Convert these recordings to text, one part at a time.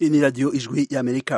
Iyi ni radiyo ijwi y'amerika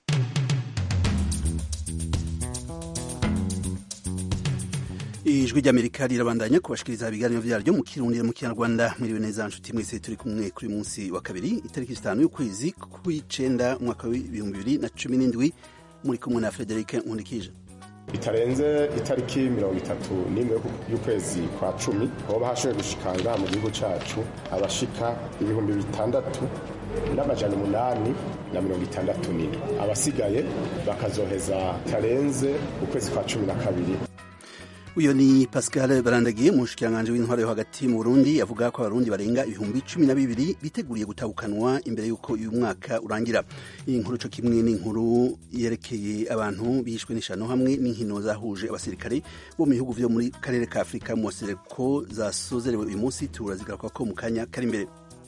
ijwi ry'amerika rirabandanya kubashikiriza ibiganiro vyaryo mu kirundi mu kinyarwanda mwiriwe neza nshuti mwese turi kumwe kuri munsi wa kabiri itariki zitanu y'ukwezi kw'icenda umwaka w'ibihumbi bibiri na cumi n'indwi muri kumwe na Frederic Nkundikije bitarenze itariki mirongo itatu n'imwe y'ukwezi kwa cumi hoba hashoboye gushika ngaha mu gihugu cacu abashika ibihumbi bitandatu n'amajana umunani na mirongo itandatu n'indwi abasigaye bakazoheza tarenze ukwezi kwa cumi na kabiri uyo ni Pascal Barandagiye umushikiranganji w'intwaro yo hagati mu Burundi avuga ko abarundi barenga ibihumbi cumi na bibiri biteguriye gutahukanwa imbere y'uko uyu mwaka urangira iyi nkuru co kimwe n'inkuru yerekeye abantu bishwe n'ishano hamwe n'inkino zahuje abasirikare bo mu bihugu vyo muri karere ka Afurika mu sereko zasozerewe uyu munsi turazigaruka ko mu kanya kari imbere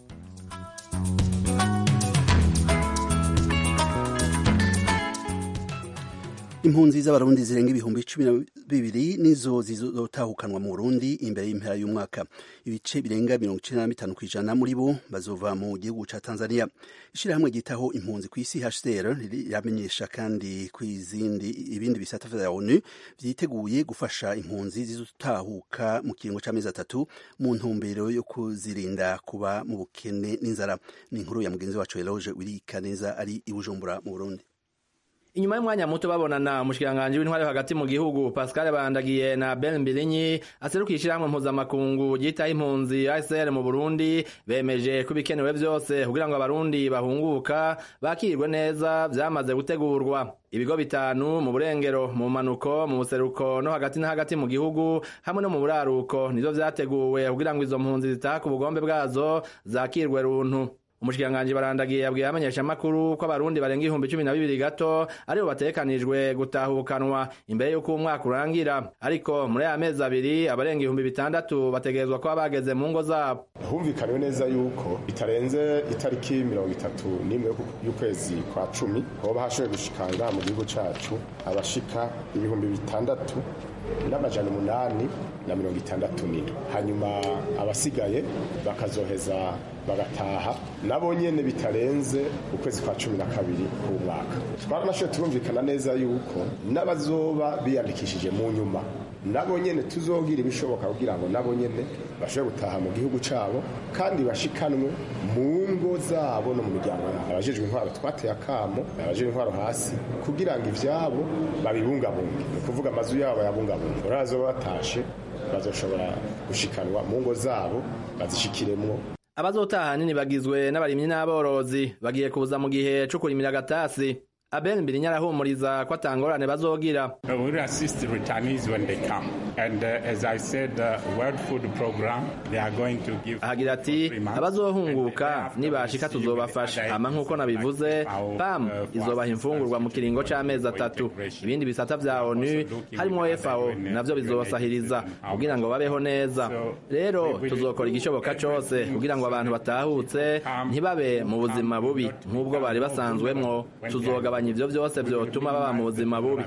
impunzi z'abarundi zirenga ibihumbi cumi na bibiri nizo zizotahukanwa mu Burundi imbere y'impera y'umwaka ibice birenga mirongo icenda na bitanu kw'ijana muri bo bazova mu gihugu ca Tanzania ishirahamwe ryitaho impunzi kw'isi HCR riramenyesha kandi kw'izindi ibindi bisata vya ONU vyiteguye gufasha impunzi zizotahuka mu kiringo c'amezi atatu mu ntumbero yo kuzirinda kuba mu bukene n'inzara ni inkuru ya mugenzi wacu Eloge Wirikaneza ari i Bujumbura mu Burundi inyuma y'umwanya muto babonana umushikiranganji w'intwari hagati mu gihugu Pascal Bandagiye na Ben Mbilinyi aserukiye ishirahamwe mpuzamakungu ryitaho impunzi ASR mu Burundi bemeje ko ibikenewe vyose kugira ngo abarundi bahunguka bakirwe neza vyamaze gutegurwa ibigo bitanu mu burengero mu manuko mu buseruko no hagati na hagati mu gihugu hamwe no mu buraruko nivyo vyateguwe kugira ngo izo mpunzi zitaha ku bugombe bwazo zakirwe runtu umushikiranganji barandagiye yabwiye abamenyesha makuru ko abarundi barenga ibihumbi cumi na bibiri gato aribo batekanijwe gutahukanwa imbere y'uko umwaka urangira ariko muri aya mezi abiri abarenga ibihumbi bitandatu bategerezwa kuba bageze mu ngo zabo humvikaniwe neza yuko bitarenze itariki mirongo itatu n'imwe y'ukwezi kwa cumi hoba hashoboye gushika ngaha mu gihugu cacu abashika ibihumbi bitandatu n'amajana umunani na mirongo itandatu n'indwi hanyuma abasigaye bakazoheza bagataha nabo nyene bitarenze ukwezi kwa cumi na kabiri k'umwaka twaranashoboye turumvikana neza yuko n'abazoba biyandikishije mu nyuma nabo nyene tuzogira ibishoboka kugira ngo nabo nyene bashobore gutaha mu gihugu cabo kandi bashikanwe mu ngo zabo no mu miryango yabo abajejwe intwaro twateye akamo abajejwe intwaro hasi kugira ngo ivyabo babibungabunge ni ukuvuga amazu yabo bayabungabunge urazoba batashe bazoshobora gushikanwa mu ngo zabo bazishikiremwo abazotaha nini bagizwe n'abarimyi n'aborozi bagiye kuza mu gihe co kurimira agatasi Abel Mbirinya arahumuriza ko atangorane bazogira. We will assist the returnees when they come. And uh, as I said, the uh, World Food Program, they are going to give... Agira ati, abazohunguka nibashika tuzobafasha. Ama nk'uko nabivuze, PAM izobaha imfungurwa mu kiringo c'amezi atatu. Ibindi bisata vya ONU, harimwo FAO, navyo bizobasahiriza kugira ngo babeho neza. Rero tuzokora igishoboka cose kugira ngo abantu batahutse ntibabe mu buzima bubi nk'ubwo bari basanzwemwo. Tuzogaba kugabanya ivyo vyose vyotuma baba mu buzima bubi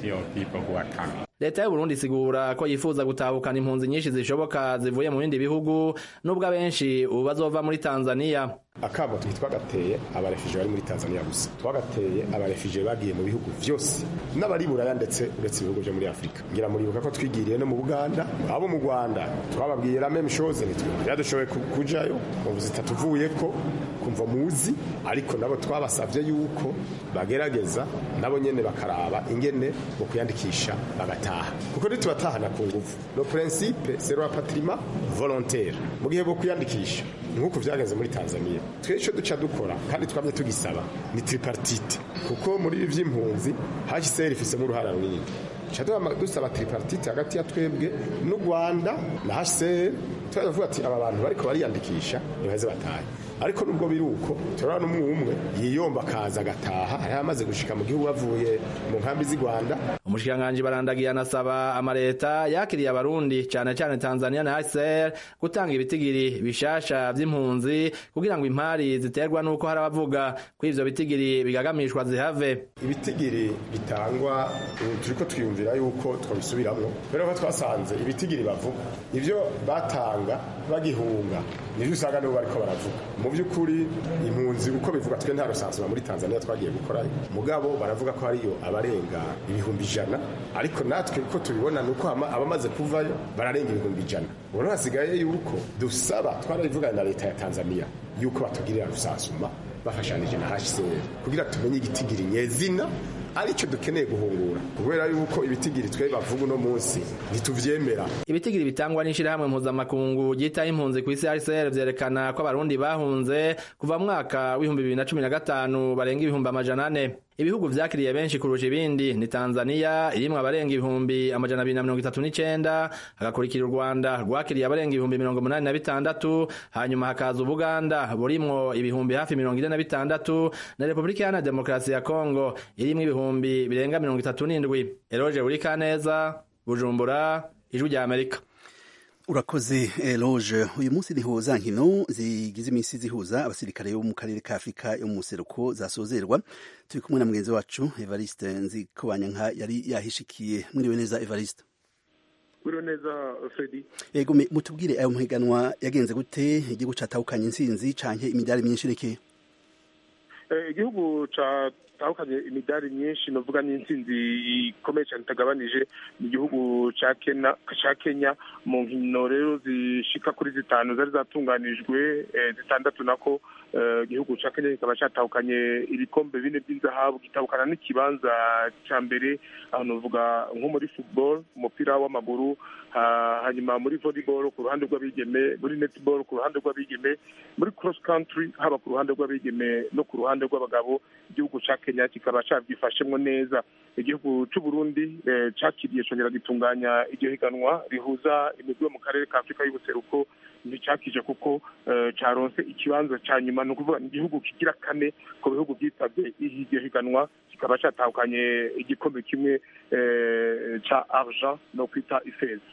leta y'uburundi isigura ko yifuza gutahukana impunzi nyinshi zishoboka zivuye mu bindi bihugu nubwo abenshi ubu bazova muri tanzaniya akamo twagateye abarefije bari muri tanzaniya gusa twagateye abarefije bagiye mu bihugu vyose n'abari buraya ndetse uretse ibihugu vyo muri afurika ngira muribuka ko twigiriye no mu buganda abo mu rwanda twababwiye la même chose ntitwadushoboye kujayo mu zitatuvuyeko kumva muzi ariko nabo twabasavye yuko bagerageza nabo nyene bakaraba ingene mu kuyandikisha bagataha kuko ntitubatahana ku nguvu le principe c'est le patrimoine volontaire mu gihe bwo kuyandikisha nk'uko vyagenze muri tanzania twe ico duca dukora kandi twamye tugisaba ni tripartite kuko muri ibi vy'impunzi hcr ifisemo uruhara runini dusaba tripartite hagati ya twebwe n'u rwanda na hcr turavuga ati aba bantu bariko bariyandikisha ntibaheze batahe ariko nubwo biri uko turabona umwe umwe yiyomba akaza agataha yari amaze gushika mu gihugu bavuye mu nkambi z'i rwanda umushikiranganji barandagiye anasaba amaleta yakiriye abarundi cane cane tanzania na hcr gutanga ibitigiri bishasha vy'impunzi kugira ngo impari ziterwa n'uko hari abavuga ko ivyo bitigiri bigagamishwa zihave ibitigiri bitangwa turiko twiyumvira yuko twabisubiramwo kubera ko twasanze ibitigiri bavuga ivyo batanga bagihunga nivyo usanga nibo bariko baravuga mu by'ukuri impunzi uko bivuga twe nta rusansuma muri tanzania twagiye gukorayo mugabo baravuga ko hariyo abarenga ibihumbi ijana ariko natwe uko tubibona ni uko abamaze kuvayo bararenga ibihumbi ijana ubu hasigaye yuko dusaba twarabivugana na leta ya tanzania yuko batugirira rusansuma bafashanije na hcr kugira tumenye igitigiri nyezina aricyo dukeneye guhungura kubera yuko ibitigiri twe bavuga uno munsi ntituvyemera ibitigiri bitangwa n'ishirahamwe mpuzamakungu ryitaho impunzi ku isi hcr vyerekana ko abarundi bahunze kuva mu mwaka w'ibihumbi bibiri na cumi na gatanu barenga ibihumbi amajana ane ibihugu vyakiriye benshi kurusha ibindi ni tanzania irimwo abarenga ibihumbi amajana abiri na mirongo itatu n'icenda hagakurikira u rwanda rwakiriye abarenga ibihumbi mirongo umunani na bitandatu hanyuma hakaza ubuganda burimwo ibihumbi hafi mirongo ine na bitandatu na repubulika iharanira demokarasi ya kongo irimwo ibihumbi birenga mirongo itatu n'indwi eroje urikaneza bujumbura ijwi rya amerika urakoze eloge uyu munsi niho za nkino zigize iminsi zihuza abasirikare bo mu karere ka afurika yo mu museruko zasozerwa turi kumwe na mugenzi wacu evariste nzikobanyanka yari yahishikiye mwiriwe neza evariste mwiriwe neza fredi yego mutubwire ayo mahiganwa yagenze gute igihugu catahukanye intsinzi canke imidari myinshi reke igihugu catahukanye imidari myinshi novuga n'intsinzi ikomeye cyane itagabanije mu gihugu ca kenya mu nkino rero zishika kuri zitanu zari zatunganijwe zitandatu nako igihugu ca kenya kikaba catahukanye ibikombe bine by'inzahabu gitahukana n'ikibanza ca mbere aho novuga nko muri football umupira w'amaguru hanyuma muri volleyball ku ruhande rw'abigeme muri netball ku ruhande rw'abigeme muri cross country haba ku ruhande rw'abigeme no ku ruhande rw'abagabo igihugu ca kenya kikaba cabyifashemwo neza igihugu c'u burundi cakiriye congera gitunganya iryo higanwa rihuza imigwi yo mu karere ka afurika y'ubuseruko nticakije kuko caronse ikibanza ca nyuma ni ukuvuga igihugu kigira kane ku bihugu vyitabye iryo higanwa kikaba catahukanye igikombe kimwe ca argent no kwita ifeza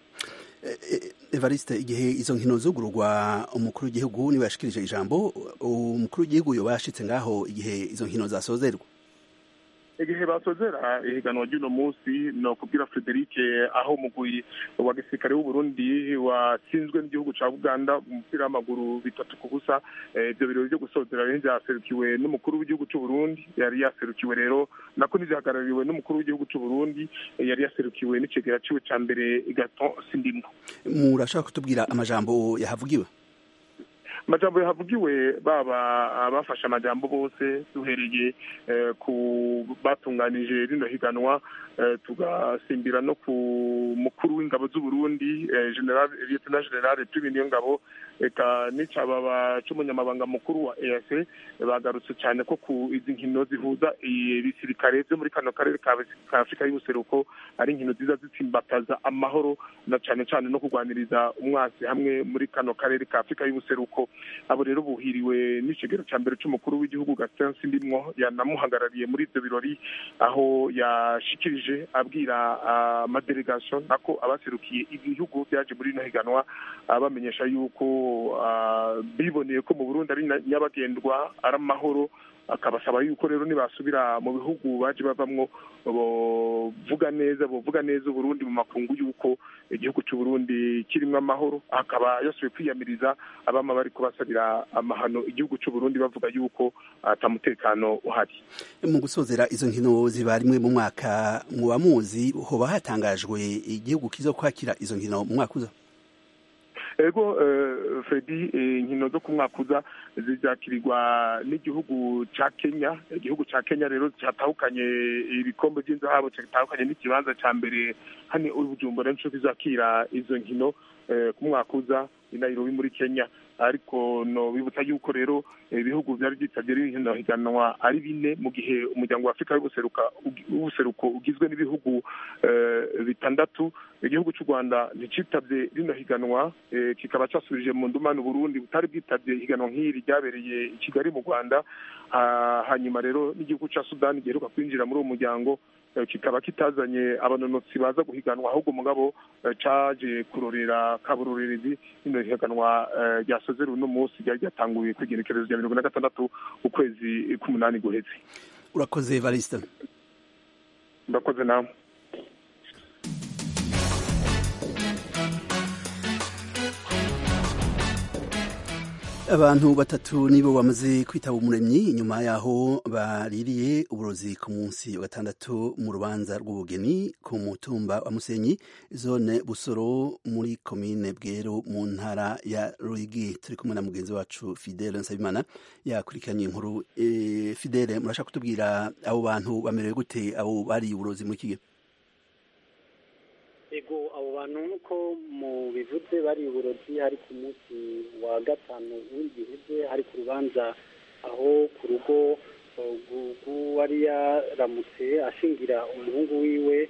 evariste igihe izo nkino zugururwa umukuru w'igihugu niwe yashikirije ijambo umukuru w'igihugu yoba yashitse ngaho igihe izo nkino zasozerwa igihe basozera ihiganwa ry'uno munsi no kubwira Frederic aho umugwi wa gisirikare w'uburundi watsinzwe n'igihugu ca uganda mu mupira w'amaguru bitatu ku busa ivyo birori vyo gusozera rero vyaserukiwe n'umukuru w'igihugu c'uburundi yari yaserukiwe rero nako nivyahagarariwe n'umukuru w'igihugu c'uburundi yari yaserukiwe n'icegera ciwe ca mbere gaton sindimwo murashaka kutubwira amajambo yahavugiwe amajambo yahavugiwe baba abafashe amajambo bose duhereye ku batunganije rino higanwa tugasimbira no ku mukuru w'ingabo z'uburundi general lieutenant general prime niyo ngabo eka n'icababa c'umunyamabanga mukuru wa eac bagarutse cyane ko ku izi nkino zihuza ibisirikare vyo muri kano karere ka afurika y'ubuseruko ari inkino ziza zitsimbataza amahoro na cane cane no kurwaniriza umwasi hamwe muri kano karere ka afurika y'ubuseruko abo rero buhiriwe n'ikigero ca mbere c'umukuru w'igihugu Gaston Sindimwo yanamuhagarariye muri ivyo birori aho yashikirije abwira amadelegation nako abaserukiye ibihugu byaje muri ino higanwa bamenyesha yuko biboneye ko mu Burundi ari nyabagendwa ari amahoro akabasaba yuko rero nibasubira mu bihugu baje bavamwo bovuga neza bovuga neza uburundi mu makungu yuko igihugu c'uburundi kirimwo amahoro akaba yasubiye kwiyamiriza abama bari kubasabira amahano igihugu c'uburundi bavuga yuko ata mutekano uhari mu gusozera izo nkino ziba rimwe mu mwaka muba muzi hoba hatangajwe igihugu kizo kwakira izo nkino mu mwaka uza ego fredi inkino zo ku mwaka uza zizakirirwa n'igihugu ca kenya igihugu ca kenya rero catahukanye ibikombe vy'inzahabu catahukanye n'ikibanza ca mbere hano uri bujumbura nico kizakira izo nkino ku mwaka uza i nairobi muri kenya ariko no bibutsa yuko rero ibihugu byari byitabye rino higanwa ari bine mu gihe umuryango wa afurika w'ubuseruko ugizwe n'ibihugu bitandatu igihugu cy'u rwanda nticyitabye rino higanwa kikaba cyasubije mu ndumane uburundi butari bwitabye higanwa nk'iri ryabereye i kigali mu rwanda hanyuma rero n'igihugu cya sudani giheruka kwinjira muri uwo muryango kikaba kitazanye abanonotsi baza guhiganwa ahubwo mugabo caje kurorera kaburorerezi rino higanwa ryasozera uno munsi ryari ryatanguye ku igenekerezo rya mirongo na gatandatu ukwezi k'umunani guheze urakoze evariste murakoze nawe abantu batatu nibo bamaze kwitaba umuremyi inyuma yaho baririye uburozi ku munsi wa gatandatu mu rubanza rw'ubugeni ku mutumba wa musenyi zone busoro muri komine bwero mu ntara ya ruyigi turi kumwe na mugenzi wacu fidele nsabimana yakurikiranye inkuru e, fidele murashaka kutubwira abo bantu bamerewe gute abo bariye uburozi muri kigihe ego abo bantu nk'uko mu bivuze bari uburozi hari ku munsi wa gatanu w'igiheze hari ku rubanza aho ku rugo rw'uwari yaramutse ashingira umuhungu wiwe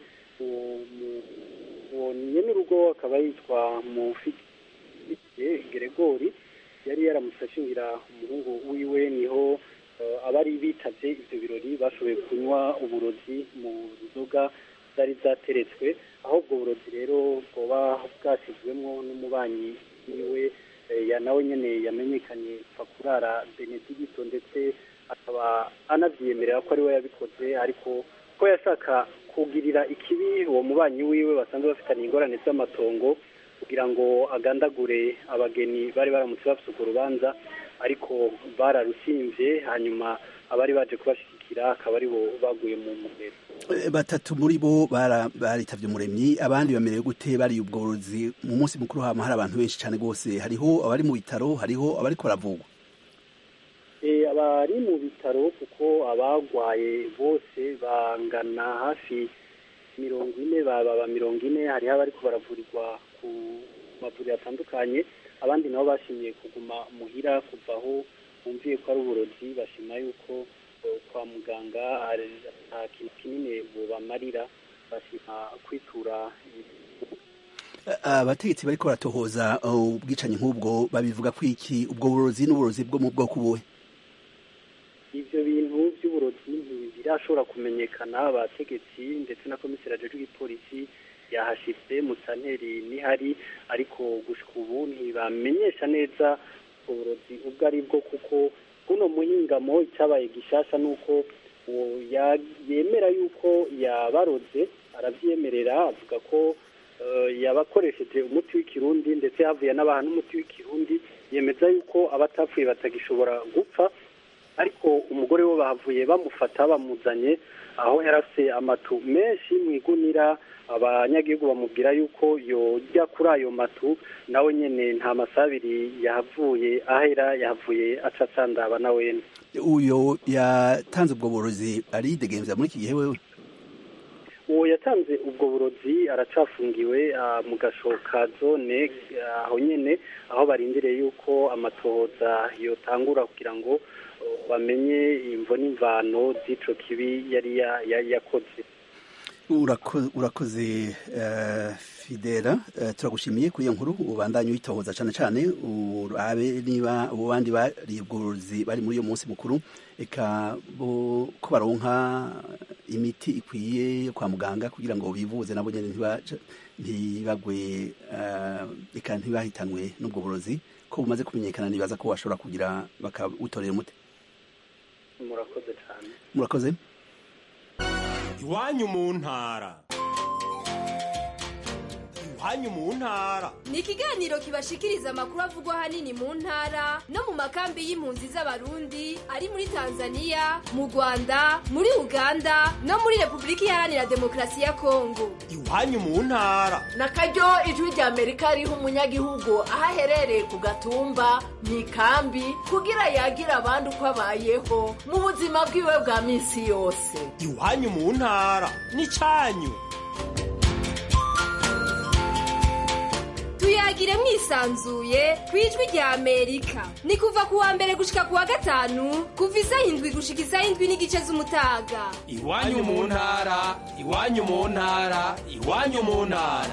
uwo nyene urugo akaba yitwa mufite geregori yari yaramutse ashingira umuhungu wiwe niho abari bitavye ivyo birori bashoboye kunywa uburozi mu nzoga zari zateretswe aho ubwo burozi rero bwoba bwashyizwemo n'umubanyi wiwe nawe nyine yamenyekanye pfa kurara benedigito ndetse akaba anavyemerera ko ari we yabikoze ariko ko yashaka kugirira ikibi uwo mubanyi wiwe basanzwe bafitanye ingorane z'amatongo kugira ngo agandagure abageni bari baramutse bafite urwo rubanza ariko bararushinvye hanyuma abari baje kubashigikira akaba ari bo baguye mu mugero batatu muri bo baritavye umuremyi abandi bamerewe gute bari ubwo burozi mu munsi mukuru hama hari abantu benshi cyane rwose hariho abari mu bitaro hariho abariko baravugwa abari mu bitaro kuko abagwaye bose bangana hafi mirongo ine baba mirongo ine hariho abariko baravurirwa ku mavuriro atandukanye abandi nabo bashimiye kuguma muhira kuva aho bumviye ko ari uburozi bashima yuko kwa muganga nta kintu kinini bubamarira bashima kwitura abategetsi bariko baratohoza ubwicanyi nk'ubwo babivuga ko iki ubwo burozi n'uburozi bwo mu bwoko buwe ivyo bintu vy'uburozi ntibirashobora kumenyekana abategetsi ndetse na komiseri ajejwe igipolisi yahashitse musanteri nihari ariko gushika ubu ntibamenyesha neza uburozi ubwo ari bwo kuko kuno muhingamo icyabaye gishasha nuko yemera yuko yabaroze arabyemerera avuga ko yabakoresheje umuti w'ikirundi ndetse havuye n'abaha n'umuti w'ikirundi yemeza yuko abatapfuye batagishobora gupfa ariko umugore we bahavuye bamufata bamuzanye aho yarase amatu menshi mu igunira abanyagihugu bamubwira yuko yojya kuri ayo matu nawe nyine nta masabiri yahavuye ahera yahavuye acacandaba na wene uyo yatanze ubwo burozi aridegemvya muri iki gihe wewe uwo yatanze ubwo burozi aracafungiwe mu gasho ka zone aho nyine aho barindiriye yuko amatohoza yotangura kugira ngo bamenye imvo n'imvano z'ico kibi yari yakoze urakoze fidela turagushimiye kuri iyo nkuru ubandanye uyitohoza cyane cyane urabe niba abo bandi bari ubworozi bari muri uyo munsi mukuru eka ko baronka imiti ikwiye yo kwa muganga kugira ngo bivuze nabo nyine ntibagwe eka ntibahitanwe n'ubwo burozi ko bumaze kumenyekana nibaza ko bashobora kugira bakawutorera umuti murakoze cyane murakoze iwanyu mu ntara iwanyu mu ntara ni ikiganiro kibashikiriza amakuru avugwa ahanini mu ntara no mu makambi y'impunzi z'abarundi ari muri tanzania mu rwanda muri uganda no muri repubulika iharanira demokarasi ya kongo iwanyu mu ntara na karyo ijwi rya amerika riha umunyagihugu aho aherereye ku gatumba mu ikambi kugira yagire abandi uko abayeho mu buzima bwiwe bwa minsi yose iwanyu mu ntara ni cyanyu tuyagire mwisanzuye ku ijwi rya amerika ni kuva ku wa mbere gushika ku wa gatanu kuva isaha indwi gushika isaha indwi n'igice z'umutaga iwanyu mu ntara iwanyu mu ntara iwanyu mu ntara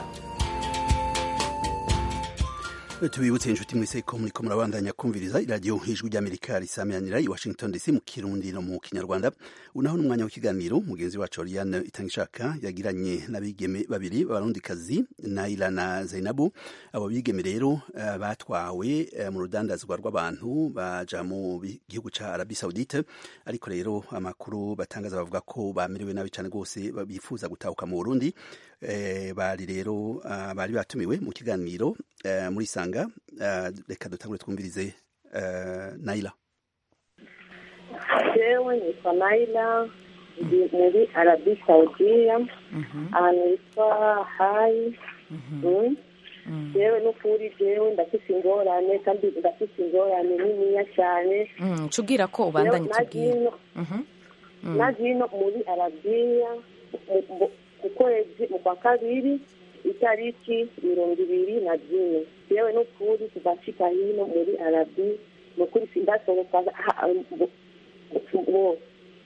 tubibutse inshuti mwese ko muriko murabandanya kumviriza iradiyo ijwi ry'amerika risamiranira i washington dc mu kirundi no mu kinyarwanda unaho n'umwanya w'ikiganiro mugenzi wacu oriane itangishaka yagiranye n'abigeme babiri b'abarundikazi naila na zainabu abo bigeme rero uh, batwawe uh, mu rudandazwa rw'abantu baja mu gihugu ca arabi saudite ariko rero amakuru batangaza bavuga ko bamerewe nabi cane rwose bifuza gutahuka mu burundi eh, bari rero uh, bari batumiwe mu kiganiro uh, muri sanga uh, reka dutangure twumvirize uh, naila jewe nitwa naila ndi muri arabi saudiya ahantu hitwa hayi Mm. jewe n'ukuri jewe ndafise ingorane kandi ndafise ingorane niniya cyane Mm, cubwira ko ubandanye Jewe tubwira nagiye Mhm. nagiye no muri arabiya mu- mu- ku kwezi mu kwa kabiri itariki mirongo ibiri na zine yewe n'ukuri tugashika hino muri arabi nukuri sindasohoka ha- bo- bo-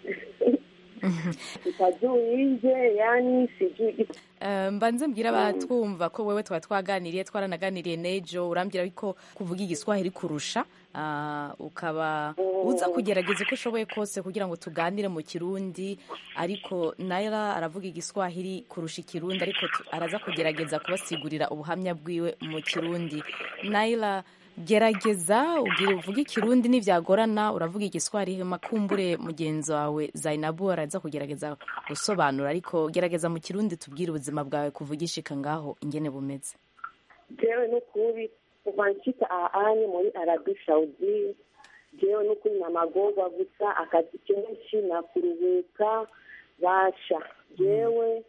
sijui nje yani sijui Eh, mbanze mbwira abatwumva ko wewe twaba twaganiriye twaranaganiriye nejo urambwira ko kuvuga igiswahili kurusha ah, ukaba uza kugerageza uko ushoboye kose kugira ngo tuganire mu kirundi ariko naira aravuga igiswahili kurusha ikirundi ariko tu- araza kugerageza kubasigurira ubuhamya bwiwe mu kirundi naira gerageza ubwire uvuge ikirundi nivyagorana uravuga igiswahili makumbure mugenzi wawe zainabu araza kugerageza gusobanura ariko gerageza mu kirundi tubwire ubuzima bwawe kuvuga ishika ngaho ingene bumeze jewe n'ukuri kuva nshika ahanye muri arabi saudi jewe n'ukuri namagorwa gusa akazi kenshi nakuruhuka basha jewe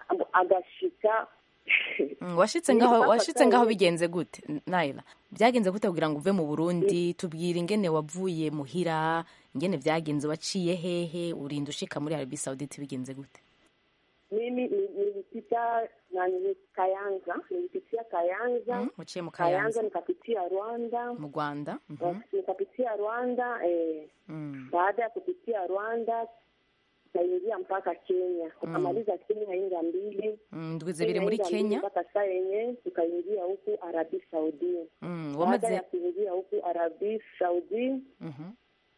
agashika Mm, washitse ngaho washitse ngaho bigenze gute naila byagenze gute kugira ngo uve mu burundi tubwire ingene wavuye muhira ingene byagenze waciye hehe urinda ushika muri arabi saudite bigenze gute mimi ni- nilipita na nili kayanza nilipitia kayanza Mm, uciye mu kayanza kayanza nikapitia rwanda mu rwanda Mhm. nikapitia rwanda eh, Mm. baada ya kupitia rwanda tukaingia mpaka kenya tukamaliza kenya inga mbili Mm, ndwi zibiri muri Inga mbili kenya mpaka saa yenye tukaingia huku arabi saudi Mm, baada wamaze ya kuingia huku arabi saudi Mhm.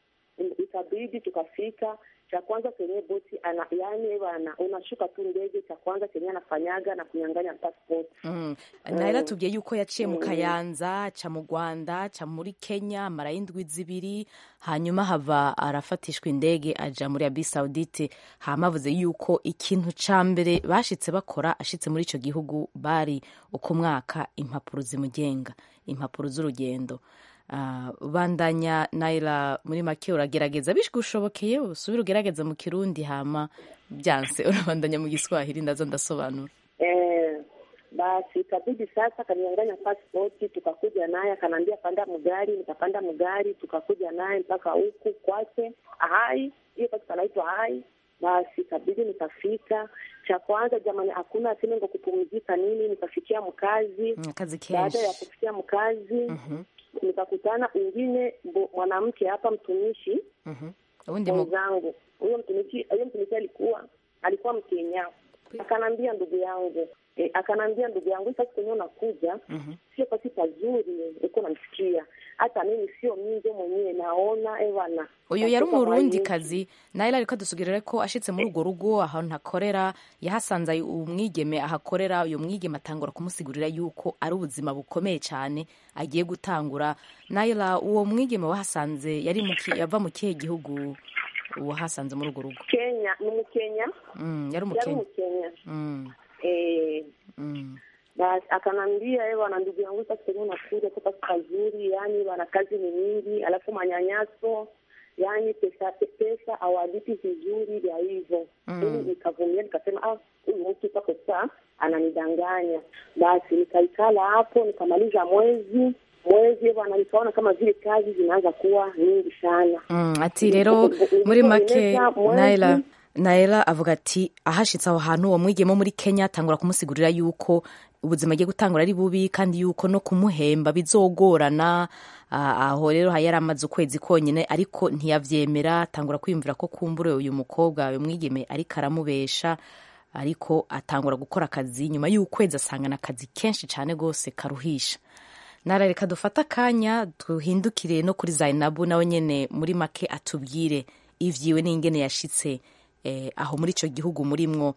ikabidi tukafika cha kwanza kwenye boti ana yani bana unashuka tu ndege cha kwanza kenye anafanyaga na kunyang'anya passport Mm. naila tubwiye yuko yaciye mu kayanza aca mu rwanda aca muri kenya amarayo indwi zibiri hanyuma hava arafatishwa indege aja muri abi saudite hama avuze yuko ikintu ca mbere bashitse bakora ashitse muri ico gihugu bari uko mwaka impapuro zimugenga impapuro z'urugendo Ah, bandanya naila muri make uragerageza bishigushobokeye usubire ugerageza mu kirundi hama byanse urabandanya mu giswahili ndaza ndasobanura eh, basi ikabidi sasa kanianganya passport tukakuja naye akanaambia panda mgari nikapanda mgari tukakuja naye mpaka huku kwake hai hiyo basi panaitwa hai basi ikabidi nikafika cha kwanza jamani hakuna sinengo kupumzika nini nikafikia mkazi Mm, kazi baada ya kenshi kufikia mkazi Mhm, nikakutana ingine bo- mwanamke hapa mtumishi mhm. ubundi mu mwenzangu huyo mtumishi huyo mtumishi alikuwa alikuwa mkenya akanambia ndugu yangu e, akanambia ndugu yangu sasa kwenye unakuja Mhm. sio pasi pazuri uko namsikia hata mimi sio minjo mwenyewe naona ewana uyu yari umurundi kazi nawe ariko adusubirire ko ashitse muri urwo rugo ahantu hakorera yahasanze umwigeme ahakorera uyu mwigeme atangura kumusigurira yuko ari ubuzima bukomeye cyane agiye gutangura nayira uwo mwigeme wahasanze yari mu ki- yava mu kihe gihugu wahasanze muri urwo rugo kenya ni umukenya Mm, yari yari umukenya umukenya Mm, eh, mm. basi akanambia ewa na ndugu yangu sasa kwenye unakuja toka kazuri yani wana kazi ni nyingi alafu manyanyaso yani pesa pesa awalipi vizuri vya hivyo Mm. mimi nikavumilia nikasema ah huyu mtu pako saa ananidanganya basi nikaikala hapo nikamaliza mwezi mwezi bwana nikaona kama vile kazi zinaanza kuwa nyingi sana Mm, ati rero muri make Nilipoeneza mwezi- naila naila avuga ati ahashitse aho hantu uwo mwigeme wo muri kenya atangura kumusigurira yuko ubuzima agiye gutangura ari bubi kandi yuko no kumuhemba bizogorana Ah, aho rero yari amaze ukwezi konyine ariko ntiyavyemera atangura kwiyumvira ko kumbure uyu mukobwa uyu mwigeme ariko aramubesha ariko atangura gukora akazi nyuma y'ukwezi asangana akazi kenshi cyane rwose karuhisha nara reka dufate akanya duhindukire no kuri zainabu nawe nyene muri make atubwire ivyiwe n'ingene yashitse eh, aho muri ico gihugu murimwo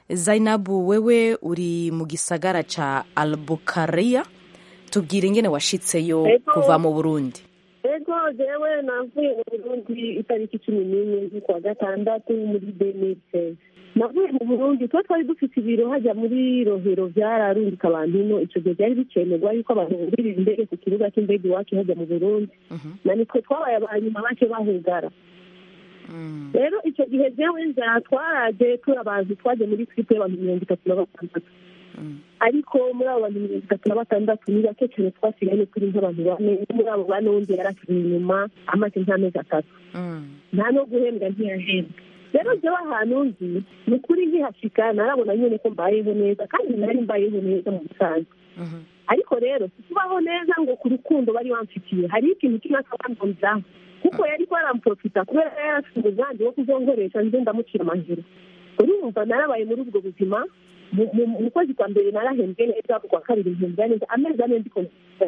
zainabu wewe uri mu gisagara ca albukariya tubwire ingene washitseyo Ego. kuva mu burundi ego jewe navuye mu burundi itariki cumi n'imwe z'ukwa gatandatu muri demise navuye mu burundi tuba twari dufite ibiro hajya muri rohero byararungika abantu ino icyo gihe byari bikenerwa yuko abantu bugurira indege ku kibuga cy'indege iwacu hajya mu burundi na nitwe twabaye aba nyuma bake bahugara rero icyo gihe jewe nza twaraje turi abantu twaje muri twipe y'abantu mirongo itatu na batandatu ariko muri abo bantu mirongo itatu na batandatu ni bake cyane twasigaye turi nk'abantu bane muri abo bane wundi yarasigaye inyuma amaze nk'amezi atatu nta no guhembwa ntiyahembwa rero jewe ahantu nzi ni ukuri nkihashika narabona nyine ko mbayeho neza kandi nari mbayeho neza mu busanzwe ariko rero kubaho neza ngo ku rukundo bari bamfitiye hari ikintu kimwe akabandonzaho kuko yari ko aramprofita kubera yari afite umugambi wo kuzonkoresha nze ndamucira amajoro urumva narabaye muri ubwo buzima mu kwezi kwa mbere narahembwe neza ku kwa kabiri mpembwa neza amezi ane ndiko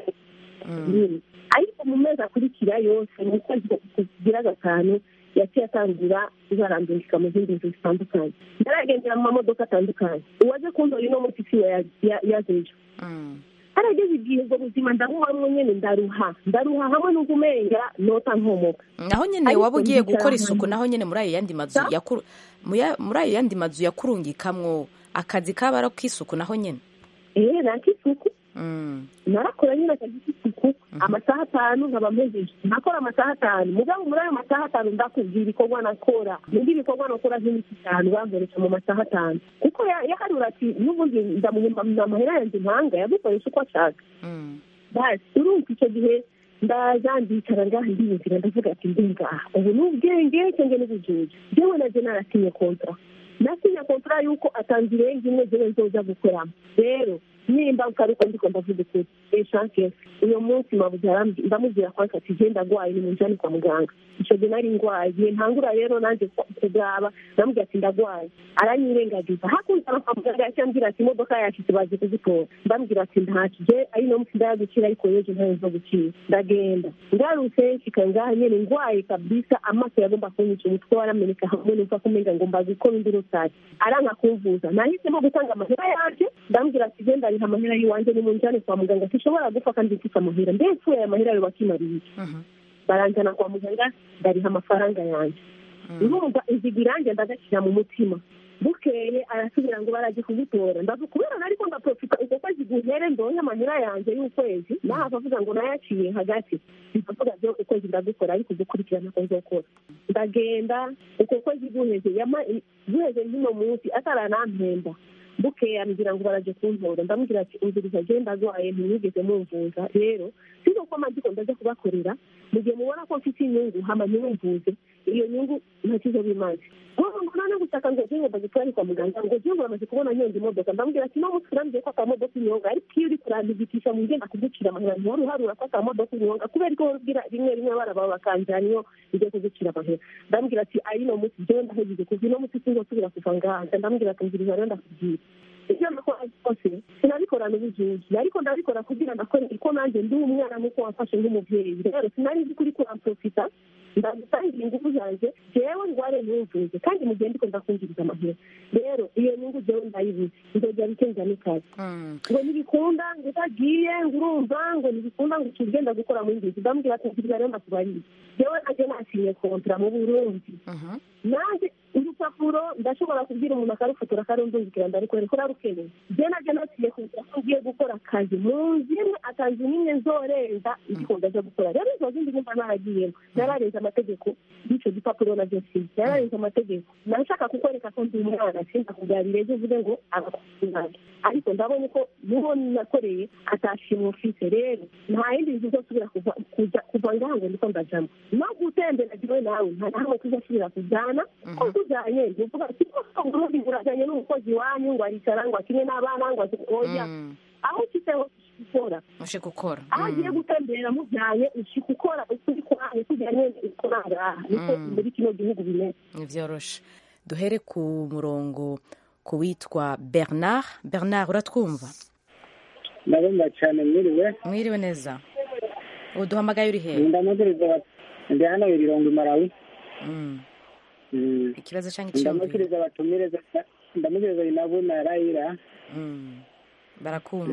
ariko mu mezi akurikira yose mu kwezi kugira gatanu yaciye atangira izarambirika mu zindi nzu zitandukanye naragendera mu mamodoka atandukanye uwaje kundora ino munsi siwe yazejo harageze igihe ubwo buzima ndabuhamwe nyene ndaruha ndaruha hamwe n'ubwo umenga nota nkomoka naho nyene waba ugiye gukora isuku naho nyene muri ayo yandi mazu yakuru muri ayo yandi mazu yakurungikamwo akazi kaba ari ak'isuku naho nyene eh nakisuku narakora nyine akazi k'isuku amasaha atanu nkaba mpejeje nakora amasaha atanu mugabo muri ayo masaha atanu ndakubwira ibikorwa nakora nibyo ibikorwa nakora nk'imiti itanu bankoresha mu masaha atanu kuko yaharura ati n'ubundi ndamuhemba amahera yanjye impanga yagukoresha uko ashaka basi urumva icyo gihe ndaza ndicara ngaha ndiyumvira ndavuga ati ndi ngaha ubu ni ubwenge cyangwa n'ubujuju jewe naje narasinye kontra nasinye kontra yuko atanze irenga imwe jewe nzoza gukoramo rero nimba ukaruko ndiko ndavuga ukuri eshanke uyo munsi mabuze ndamubwira kwanza ati je ndagwaye nimunjane kwa muganga ico gihe nari ngwaye ntangura rero nanje kugaba ndamubwira ati ndagwaye aranyirengagiza hakuza kwa muganga yaciye ambwira ati imodoka yashitse baje kuzitora ndamubwira ati ntacyo je ari no munsi ndayagukira ariko yejo ntayo nzo gukira ndagenda ngarutse nshika ngaha nyene ngwaye kabisa amaso yagomba kunyica umutwe warameneka hamwe numva kumenga ngomba gukora indi rusake aranka kumvuza nahisemo gutanga amahera yanje ndamubwira ati je ndariha amahera y'iwanje nimunjane kwa muganga sishobora gupfa kandi mfite amahera mbese aya mahera yo bakimariye baranjana kwa muganga ndariha amafaranga yanjye urumva iziga iranjye ndagashyira mu mutima bukeye arasubira ngo barajye kugutora ndavuga kubera nariko ndaprofita uko kwezi guhere ndonke amahera yanjye y'ukwezi nahava avuga ngo nayaciye hagati ndavuga byo ukwezi ndagukora ariko ugukurikirana ko nzokora ndagenda uko kwezi guheze guheze nk'uno munsi ataranampemba bukeye ambwira ngo baraje kuntora ndamubwira ati umviriza agenda agwaye ntimwigeze mumvuza rero sizo ko amaziko ndaza kubakorera mu gihe mubona ko mfite inyungu hama ntimumvuze iyo nyungu ntakizo bimaze ngo none gushaka ngo jye ngomba gutwara kwa muganga ngo jye ngo bamaze kubona nyonga imodoka ndamubwira ati no munsi urambwiye ko akamodoka inyonga ariko iyo uri kurandigitisha mu ngenda kugucira amahera ntiwari uharura ko akamodoka inyonga kubera ko ubwira rimwe rimwe abana bawe bakanjana iyo ugiye kugucira amahera ndamubwira ati ari no munsi jyewe ndahejeje kuva ino munsi sinzosubira kuva ngaha ndamubwira ati mbwiriza rero ndakubwira ibyo nakora byose sinabikorana ubujuji ariko ndabikora kugira ndakorera ko nanjye ndi umwana nuko wafashe nk'umubyeyi rero sinari nzi kuri kuramprofita ndagutangira ingufu zanjye jewe ndware ntumvuze kandi mu gihe ndiko ndakungiriza amahera rero iyo nyungu jewe ndayibuze nzogera bikenza n'ikazi ngo ntibikunda ngo utagiye ngo urumva ngo ntibikunda ngo ukigenda gukora mu ngizi ndamubwira ati nkiriza rero ndakubariye jewe nanjye nasinye kontra mu burundi nanjye urupapuro ndashobora kubwira umuntu akarufotora akarundungikira ndarikwereka urarukeneye je naje naciye kugira ko ngiye gukora akazi mu nzu imwe akazi nimwe nzorenza ndiko ndaja gukora rero izo zindi numva naragiyemo nararenze amategeko y'icyo gipapuro navyo sinzi nararenze amategeko nashaka kukwereka ko ndi umwana sindakubwarira ejo uvuge ngo agakuzinage ariko ndabonye ko nuwo nakoreye atashimwe ufise rero nta yindi nzu uzosubira kuva ngaha ngo ndiko ndajamo no gutembera jiwe nawe nta nahamwe tuzosubira kujana ko tujanye ntuvuga ati uburundi burajanye n'umukozi wanyu ngo aricara ngo akine n'abana ngo oya aho ushitse hose gukora ushika ukora aho agiye gutembera mujyanye ushika ukora ukuri kwanyu kujyanye ukora ngaha niko muri kino gihugu bimeze nivyoroshe duhere ku murongo ku witwa bernard bernard uratwumva ndabumva cyane mwiriwe mwiriwe neza ubu duhamagaye uri hehe ndamukiriza ndi hano ibirongo imarawi ikibazo cyangwa icyiyumviro ndamukiriza batumiriza ndamukiriza inabu na rayira barakumva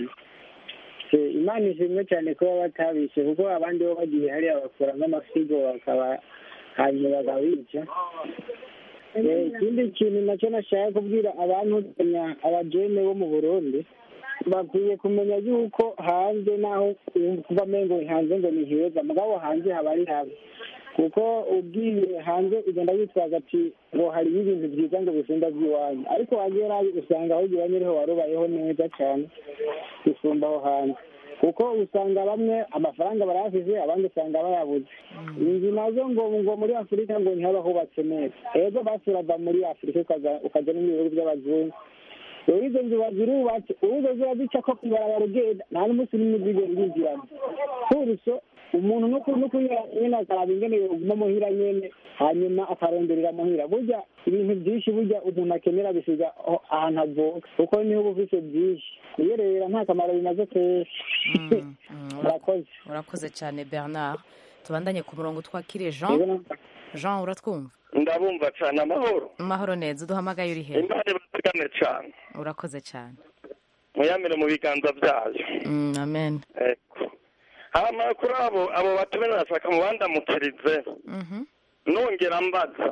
imana ishimwe cyane kuba batabishe kuko abandi bo bagiye hariya bakura nk'amasigo bakaba hanyuma bakabica Eh, ikindi kintu nacyo nashaka kubwira abantu kumenya abajene bo mu burundi bakwiye kumenya yuko hanze naho kuva mengo hanze ngo ni heza mugabo hanze haba ari habi kuko ugiye hanze ugenda witwaza ati ngo hariyo ibintu byiza ngo bisumba by'iwanyu ariko wagera usanga aho iwanyu ariho warubayeho neza cyane gusumba aho hanze kuko usanga bamwe amafaranga barayafise abandi usanga bayabuze inzu nazo ngo ngo muri afurika ngo ntihaba hubatse neza ego basi urava muri afurika ukaza ukaja no mu bihugu by'abazungu rero izo nzu bazirubatse uruzo ziba zica ko kwibarabara ugenda nta n'umunsi n'umwe uzigera urinjiramo kuruso umuntu no ku- no kunyura nyene akaraba ingene yoguma muhira nyene hanyuma akaronderera muhira burya ibintu byinshi burya umuntu akenera bisiga aho- ahantu avuka kuko niho uba ufise byinshi kuyerera nta kamaro bimaze kenshi murakoze urakoze cyane bernard tubandanye ku murongo twakiriye jean jean uratwumva ndabumva cyane amahoro amahoro neza uduhamagaye uri he imana ibazigame cyane urakoze cyane muyamire mu biganza byayo Mm, amen eko hama kuri abo abo batumene nashaka mubandamukirize nongera mbaza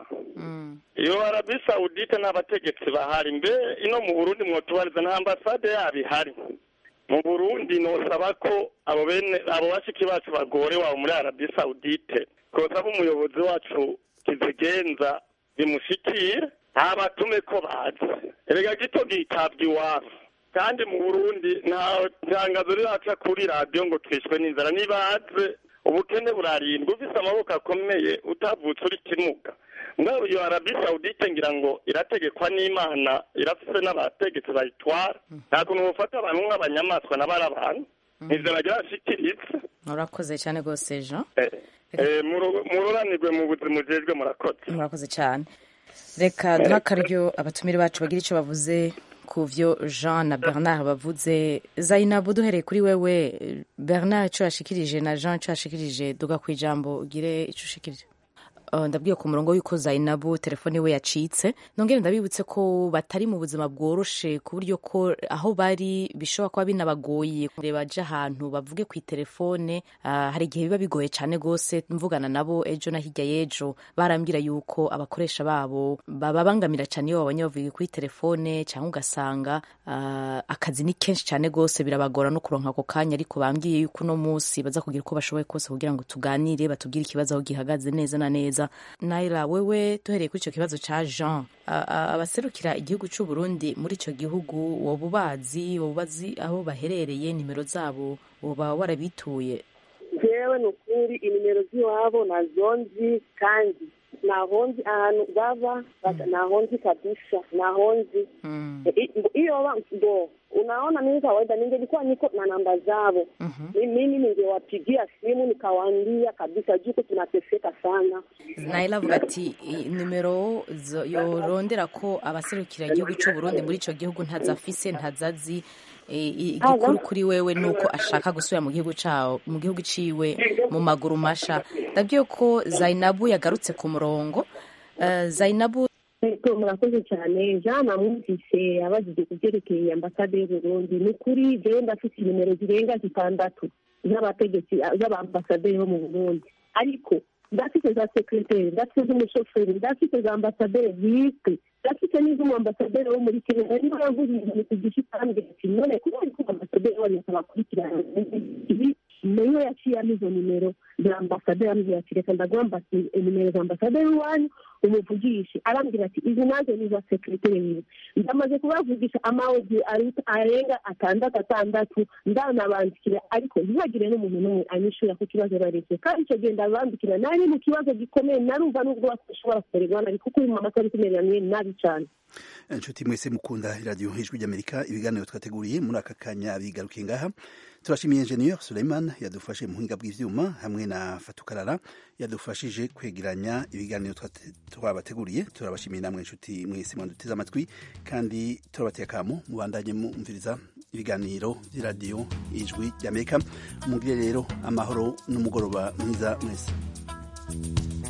iyo arabi sawudite n'abategetsi bahari mbe ino mu burundi mwotubariza nta ambasade yabo ihari mu burundi nosaba ko abo bene abo bashiki bacu bagore wabo muri arabi sawudite kosaba umuyobozi wacu kizigenza bimushikire ntabatume ko bazi erega gito gitabwa iwabo kandi mu burundi nta tangazo riraca kuri radiyo ngo twishwe n'inzara nibaze ubukene burarindwa ufise amaboko akomeye utavutse uri kimuga ngaho iyo arabi sawudite ngira ngo irategekwa n'imana irafise n'abategetsi bayitwara nta kuntu bufata abantu nk'abanyamaswa n'abari abantu ivyo bagira bashikirize urakoze cyane rwose jean Eh, muru- mururanirwe mu buzima ujejwe murakoze murakoze cyane reka duha akaryo abatumire bacu bagira icyo bavuze ku byo jean na bernard bavuze zainabu duhereye kuri wewe bernard icyo yashikirije na jean icyo yashikirije duga ku ijambo ugire icyo ushikirije Uh, ndabwiye ku murongo w'uko zainabu telefone we yacitse nongere ndabibutse ko batari mu buzima bworoshe ku buryo ko aho bari bishobora kuba binabagoye kureba baje ahantu bavuge ku telefone uh, hari igihe biba bigoye cyane rwose mvugana nabo ejo na hirya y'ejo barambwira yuko abakoresha babo bababangamira cyane iyo babonye bavuye kuri telefone cyangwa ugasanga uh, akazi ni kenshi cyane rwose birabagora no kuronka ako kanya ariko bambwiye yuko uno munsi baza kugira uko bashoboye kose kugira ngo tuganire batubwire ikibazo aho gihagaze neza na neza naira wewe duhereye kuri icyo kibazo cya jean a- a- abaserukira igihugu cy'u Burundi muri icyo gihugu woba ubazi woba ubazi aho baherereye nimero zabo woba warabituye jewe ni ukuri inimero z'iwabo nazo nzi kandi naho nzi ahantu baba bata- naho nzi kabisa naho nzi I- iyo ba- ndo unaona mimi kawaida ningelikuwa niko na namba zao Mi- mimi ningewapigia simu nikawaambia kabisa juko tunateseka sana naira avuga ati "I- nimero zo- yorondera ko abaserukira igihugu cy'u Burundi muri icyo gihugu ntazafise ntazazi E, i- igikuru kuri wewe ni uko ashaka gusubira mu gihugu cawo mu gihugu ciwe mu maguru masha ndabwiye ko zainabu yagarutse ku murongo Eh, zainabu Ego, murakoze cyane jean namwumvise abajije ku byerekeye ambasade y'uburundi ni ukuri jewe ndafite nimero zirenga zitandatu z'abategetsi z'abambasaderi bo mu burundi ariko ndafite za sekreteri ndafite z'umushoferi ndafite za ambasaderi zizwi ndafite n'iz'umuambasaderi wo muri kenya nari naravuze ibintu ku gishi kandi ati none kuba ari ko ambasaderi wanyu abakurikirana ibi niyo yaciyemo izo nimero za ambasaderi ambwira ati reka ndaguha ambasi- nimero za ambasaderi wanyu umuvugishe arambwira ati izi nazo ni za sekreteri wiwe ndamaze kubavugisha amawodi aruta- arenga atandatu atandatu ndanabandikira ariko ntihagire n'umuntu n'umwe anyishura ku kibazo baretse kandi icyo gihe ndabandikira nari mu kibazo gikomeye narumva n'ubwo bashobora kumererwa nabi kuko uyu mama atari kumerera mwe nabi cyane inshuti mwese mukunda iradiyo ijwi ry'amerika ibiganiro twateguriye muri aka kanya bigarukiye ngaha turashimiye enjeniyeri suleiman yadufashe mu buhinga bw'ibyuma hamwe na fatukarara yadufashije kwegeranya ibiganiro twate- twabateguriye turabashimiye namwe inshuti mwese mwanduteze amatwi kandi turabateye akamo mubandanye mumviriza ibiganiro by'iradiyo ijwi ry'amerika mugire rero amahoro n'umugoroba mwiza mwese